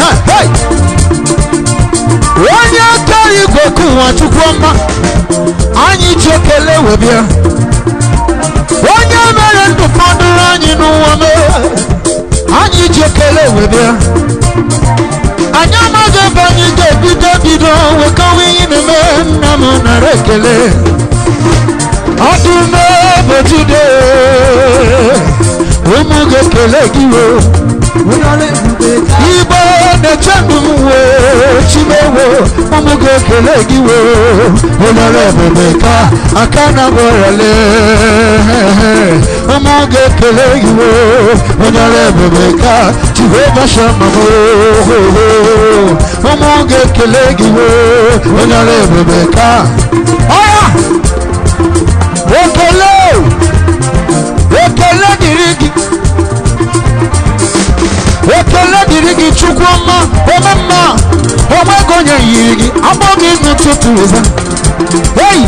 hey! onye aka igwe kụwa chukwu ọma anyị ji ekele wee bịa onye mere ndụ fọdụrụ anyị n'ụwa mere anyị ji ekele wee bịa anyị amaghị ebe anyị ga-ebido bido wekawa ihe na-eme nna m nara ekele ọdụm ebojude ụmụ ga-ekele gị wee igbo na-eche ndụ m wee chimewo ụmụ ga-ekele gị wee ụlọrọ ebube ka aka na bọrọle ụmụ ga-ekele gị wee ụlọrọ ebube ka jehova shama ụmụ ga-ekele gị wee ụlọrọ ebube ka ọya ekele ekele dịrị gị ekele dịrị gị chukwu ọma ome mma onwego onye yiri gị agbọ gị n'ụtụtụ ụza eyi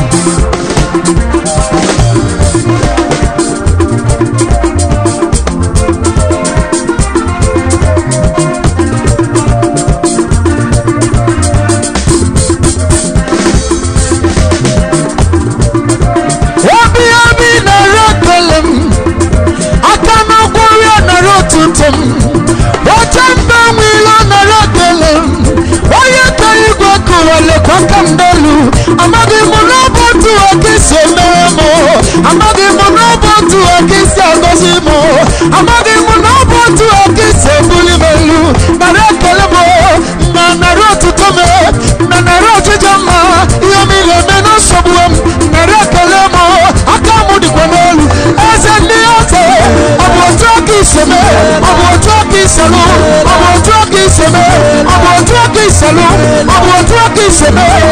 obi obi nara ekele m aka n'ụkwụ ya nara otuto m oche mbe nwilo nara ekele m onye ka igwe kụwa lekwa aka m n'elu amaghị m n'ọbụ otu oke isi emere m amaghị m n'ọbụ otu oke isi agọzi m amaghị m n'ọbụ otu oke isi ebuli m elu nara ekele m na nara otuto m na nara ọchịchọ mma ihe m ga-eme na nsogbu m nara ekele m aka m dịkwa n'elu eze ndị ọzọ ọ bụ otu aka iseme ọ bụ otu aka iselu ọ bụ otu aka iseme ọ bụ otu aka iselu ọ bụ otu aka iseme